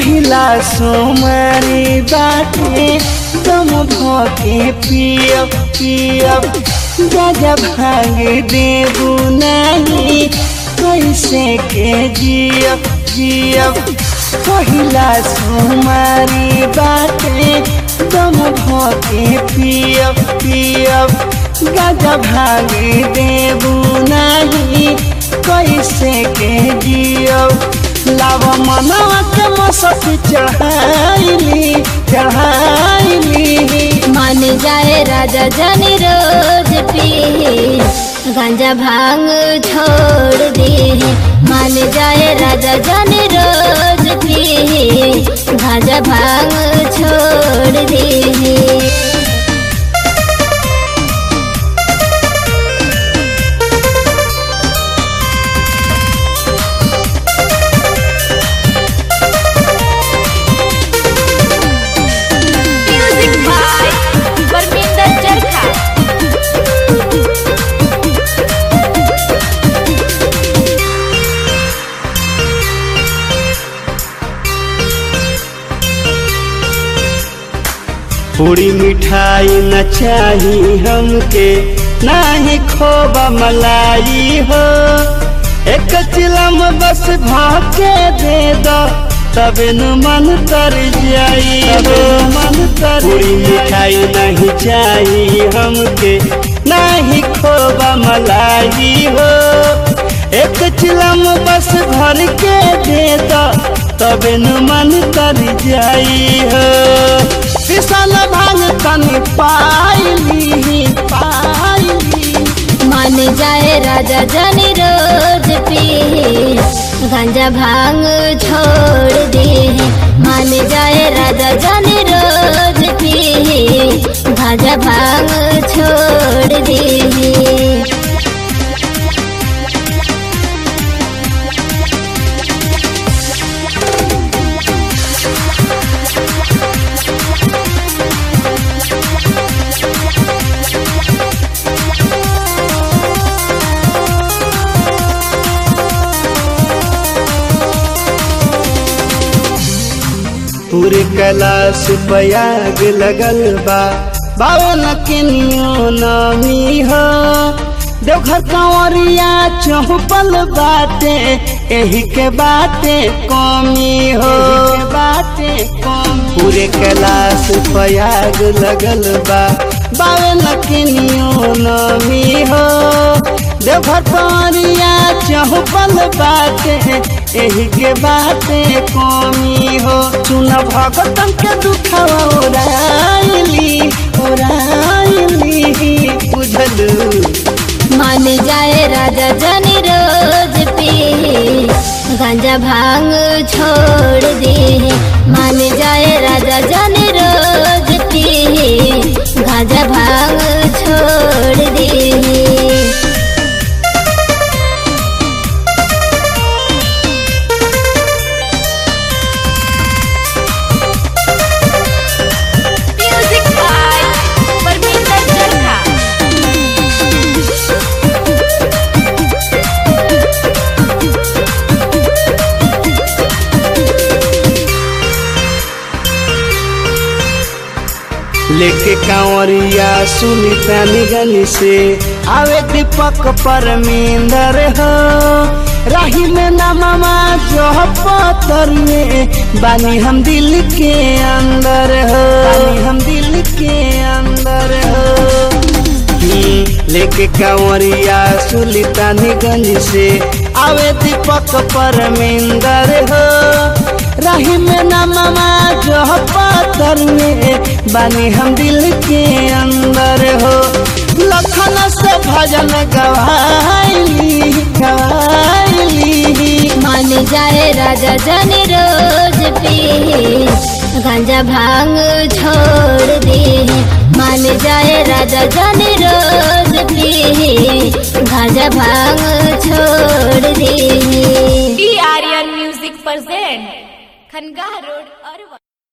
पहिला सोमरी बाटे तुम भके पियब पियब गाजा भांग देबू नहीं कैसे के जियब जियब पहिला सोमरी बाटे तुम भके पियब पियब गाजा भांग देबू नहीं कैसे के जियब लाव मनवा के मसक चढ़ाइली चढ़ाइली मान जाए राजा जानी रोज पी गांजा भांग छोड़ दे मान जाए राजा जानी रोज पी गांजा भांग छोड़ दे म्यूजिक बाय परमिंदर चरखा पूरी मिठाई न चाही हमके नाही खोबा मलाई हो एक चिलम बस भाके दे दो तबे न मन तर जाई हो मन तर पूरी मिठाई नहीं चाही हमके नाही खोबा मलाई हो एक चिलम बस भर के दे दो तबे न मन तर जाई हो विशाल भांग तनी पाइली पाइली मान जाए राजा जानी रोज पी गांजा भांग छोड़ दे मान जाए राजा जानी रोज पी गांजा भांग छोड़ दे पूरे कैलाश पयाग लगल बा बावन किनियो नामी हो देवघर कंवरिया चौपल बाटे एही के बाटे कमी हो के बाटे कम पूरे कैलाश पयाग लगल बा बावन किनियो नामी हो देवघर कंवरिया चौपल बाटे एही के बाटे कमी हो सुन भगतन के दुखवा ओराइली ओराइली बुझलू मान जाए राजा जानी रोज पी गांजा भांग छोड़ दे मान जाए राजा जानी रोज पी गांजा भांग छोड़ दे म्यूजिक बाय परमिंदर चरखा लेके कांवरिया सुनीता निगन से आवे दीपक परमिंदर हो राही में नममा जो पतर में बानी हम दिल के अंदर हो बानी हम दिल के अंदर हो हम्म, लेके कांवरिया सुल्तानगंज से आवे दीपक परमिंदर हो रही में नममा जो पातर में बानी हम दिल के अंदर हो लखन से भजन गवाइली गवाइली मान जाए राजा जानी रोज पी गांजा भांग छोड़ दे मान जाए राजा जानी रोज पी गांजा भांग छोड़ दे D Aryan music present Khanqah road Arwal